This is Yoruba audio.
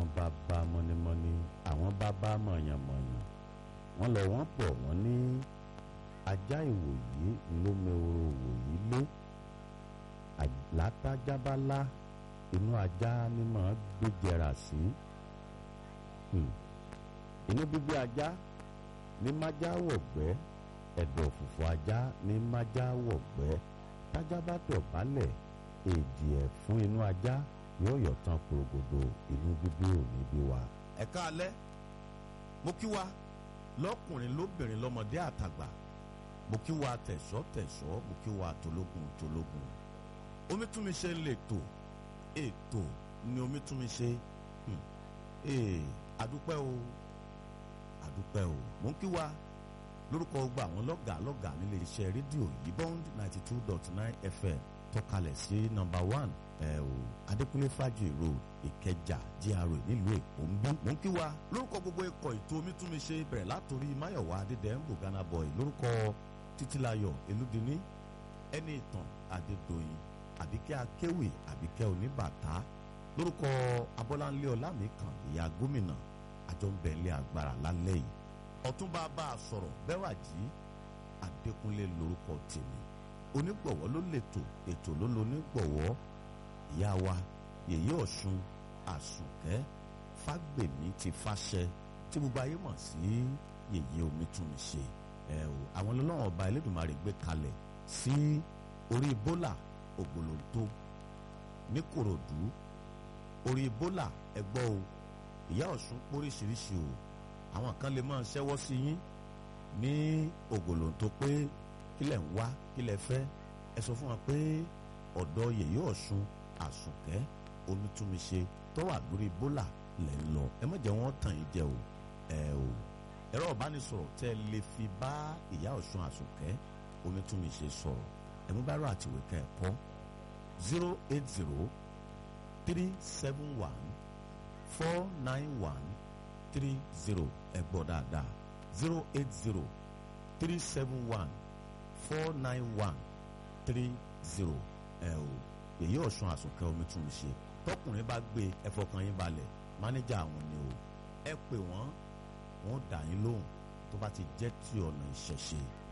bàbá mọ́nímọ́ní àwọn bàbá mọ̀yànmọ̀yàn wọ́n lọ wọ́n pọ̀ wọ́n ní ajá ìwòyí ló meworo òwòyí lé àlátájábálá inú ajá ni màá gbéjẹrà sí inú bíbí ajá ní májá wọ̀gbẹ́ ẹ̀dọ̀ fùfù ajá ní májá wọ̀gbẹ́ tájá bá dọ̀bálẹ̀ èdè ẹ̀ fún inú ajá yóò yọ̀ tán porogodo inú bíbí òní bí wa. ẹ káalẹ́ mo kí wa lọ́kùnrin lóbìnrin lọ́mọdé àtàgbà mo kí wa tẹ̀sọ́ tẹ̀sọ́ mo kí wa tológun tológun omítúnmiṣe ń lè tò ètò ni omítúnmiṣe ee adúpẹ́ o adúpẹ́ o mo ń kí wa lórúkọ gba àwọn lọ́gàá lọ́gàá nílé iṣẹ́ rédíò yìí bond ninety two dot nine fm tọ́kalẹ̀ sí nọ́mbà one ẹ̀ o adékúnlé fàájì road ìkẹjà gra nílùú èkó ń bí. mo ń kí wa lórúkọ gbogbo ikọ̀ ètò omítúnmiṣe bẹ̀rẹ̀ látòrí máyọ̀wá adédèǹbò ghana boy lórúkọ títílayọ̀ elúdiní ẹni ìtàn adédọ̀yìn àbíkẹ́ akéwì àbíkẹ́ oníbàtà lórúkọ abọ́láńlé ọlámìkan ìyá gómìnà àjọǹbẹ̀lẹ̀ agbára lálẹ́ yìí ọ̀túnba bá a sọ̀rọ̀ bẹ́wàjì adékúnlé lórúkọ tèmi onígbọ̀wọ́ ló lètò ètò ló lo onígbọ̀wọ́ ìyá wa yèyé ọ̀ṣun àsùnkẹ́ fágbèmí ti fàṣẹ tí gbogbo ayé mọ̀ sí yèyé omítúnṣe ẹ o àwọn ọlọ́run ọba elédùnmarè gbé kalẹ̀ sí orí bólà ògbólóńtó ní kòròdú orí bólà ẹgbọ́ o ìyá ọ̀ṣun póríṣiríṣi o àwọn kan lè máa ṣẹ́wọ́ sí yín ní ògbólóńtó pé kílẹ̀ ń wá kílẹ̀ fẹ́ ẹ sọ fún wa pé ọ̀dọ̀ yèyé ọ̀ṣun àsùnkẹ́ omítúnmiṣe tó wà lórí bólà lẹ̀ ń lọ ẹ má jẹ́ wọ́n tàn yín jẹ o ẹ o ẹ̀rọ ìbánisọ̀rọ̀ tẹ́ ẹ lè fi bá ìyá ọ̀ṣun àsùnkẹ́ omítúnmiṣe sọ̀rọ̀ ẹ̀mú bá rọ àtìwé ká ẹ̀ kọ́ zero eight zero three seven one four nine one three zero ẹ gbọ́ dáadáa zero eight zero three seven one four nine one three zero ẹ o èyí ọ̀sùn àsùnkẹ́ omi tún mi ṣe tọkùnrin bá gbé ẹfọkàn yín balẹ̀ mánéjà àwọn ni o ẹ pè wọ́n wọ́n dà yín lóhùn tó bá ti jẹ́ ti ọ̀nà ìṣẹ̀ṣe